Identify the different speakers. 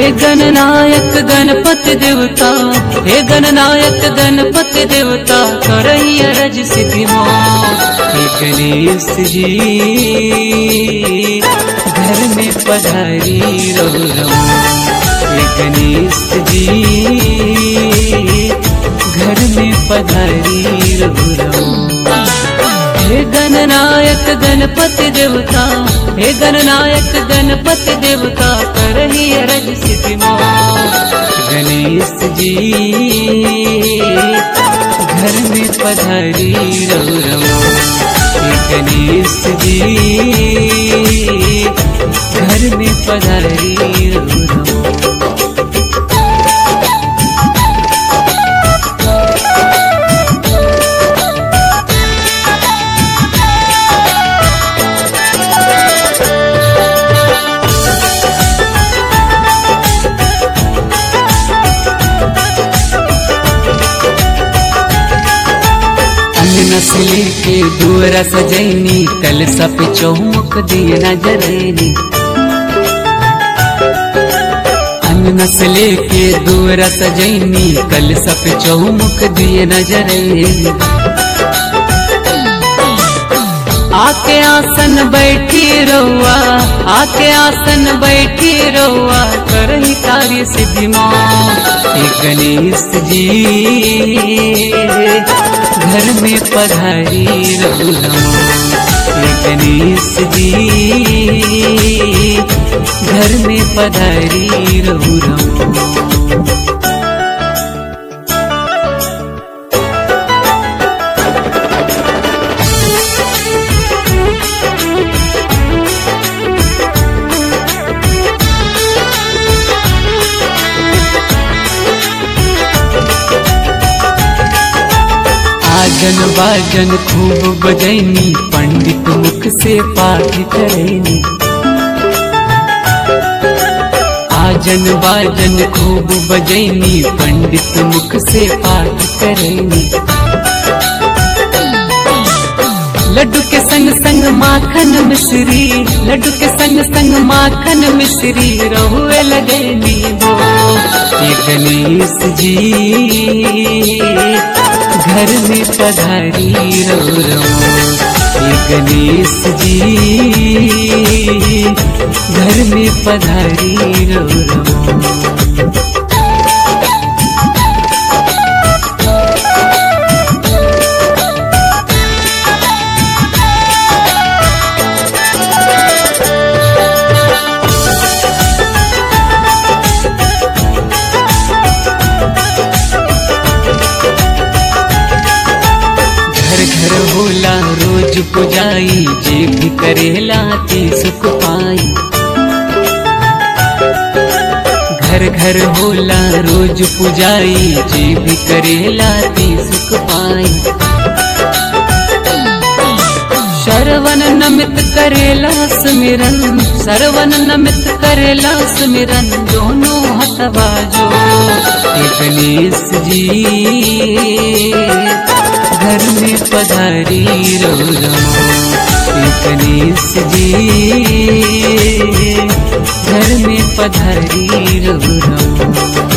Speaker 1: हे गणनायक गणपति देवता हे गणनायक गणपति देवता करही अरज सिद्धि हे गणेश जी घर में पधारी रहो रहो हे गणेश जी घर में पधारी रहो रहो हे गणनायक गणपति देवता हे गणनायक गणपति देवता करही अरज सिद्धि गणेश जी घर में पधारी रहो रहो हे गणेश जी घर में पधारी रहो रहो नस्ली के दूरा सजैनी कल सप चौमुख दिए नजरैनी अन्न नस्ले के दूरा सजैनी कल सप चौमुख दिए नजरैनी आके आसन बैठी रहुआ आके आसन बैठी रहुआ करही कार्य सिद्धि हे गणेश जी घर में पधारी रहू हे गणेश जी घर में पधारी रहू रमो आजन बाजन खूब बजैनी पंडित मुख से पाठ करैनी आजन बाजन खूब बजैनी पंडित मुख से पाठ करैनी लड्डू के संग संग माखन मिश्री लड्डू के संग संग माखन मिश्री रहुए लगे नींबो ये गणेश जी घर में पधारी रो रो ये गणेश जी घर में पधारी रो रो घर घर होला रोज पुजाई जे भी करेला ते सुख पाई घर घर होला रोज पुजाई जे भी करेला ते सुख पाई श्रवण नमित करेला सुमिरन श्रवण नमित करेला सुमिरन दोनों हथवा जो हे गणेश जी घर में पधारी रो रो हे गणेश जी घर में पधारी रो रो